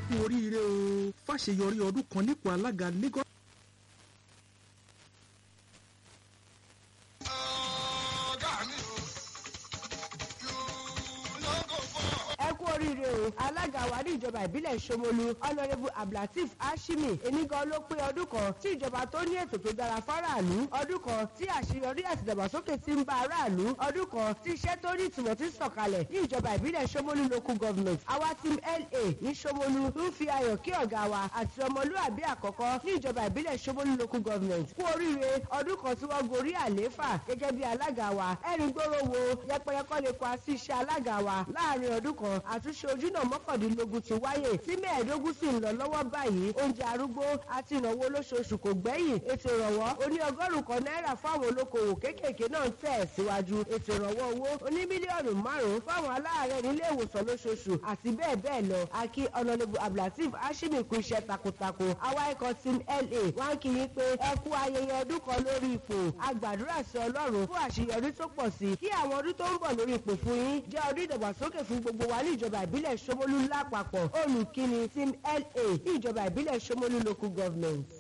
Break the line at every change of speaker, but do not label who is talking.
kú oríire o fàṣeyọrí ọdún kan nípò alága Lagos.
ẹ kú oríire o alága wa ní ìjọba ìbílẹ̀ Ṣómólú honourable abdulateef hashimi enigan ló pé ọdún kan tí ìjọba tó ní ètò tó dára fáráàlú ọdún kan tí àṣeyọrí àti ìdàgbàsókè ti ń bá aráàlú ọdún kan tí iṣẹ́ tó ní ìtumọ̀ ti sọ̀kalẹ̀ ní ìjọba ìbílẹ̀ Ṣómólú local government àwa team LA ní Ṣómólú ń fi ayọ̀ kí ọ̀gá wa àti ọmọlúàbí àkọ́kọ́ ní ìjọba ìbílẹ̀ Ṣómólú local government kú oríire ọdún kan tí wọ́n gorí àlééfà gẹ́gẹ́ bí alága wa ẹ̀rín gbòòrò wo yẹpẹrẹ kọ́ lè pa sí iṣẹ́ alága wa láàrin ọdún kan àtúnṣe ojúnà mọ́kàndínlógún ti wáyé tí mẹ́ẹ̀ẹ́dógún sì ń lọ lọ́wọ́ báyìí oúnjẹ arúgbó àti ìnáwó olóṣooṣù kò gbẹ́yìn ètò ìrànwọ́ oní ọgọ́rùn kan náírà fáwọn olókoòwò kéékèèké náà ń tẹ̀ síwájú ètò ìrànwọ́ owó oní mílíọ̀nù márùn-ún fáwọn aláàárẹ̀ nílé ìwòsàn lóṣooṣù àti bẹ́ẹ̀ bẹ́ẹ̀ lọ akí ọ̀nàlẹ́bù abdulateef hashimi kú iṣẹ́ takuntakun àwa ikọ̀ team la wá ń kí yín pé ẹ kú ayẹyẹ ọdún kan lórí ipò agbàdúrà sí ọlọ́run fún àṣeyọrí tó pọ̀ sí kí àwọn ọdún tó ń bọ̀ lórí ipò fún yín jẹ́ ọdún ìdàgbàsókè fún gbogbo wa ní ìjọba ìbílẹ̀ Ṣómólú lápapọ̀ olùkíni team la ní ìjọba ìbílẹ̀ Ṣómólú local government.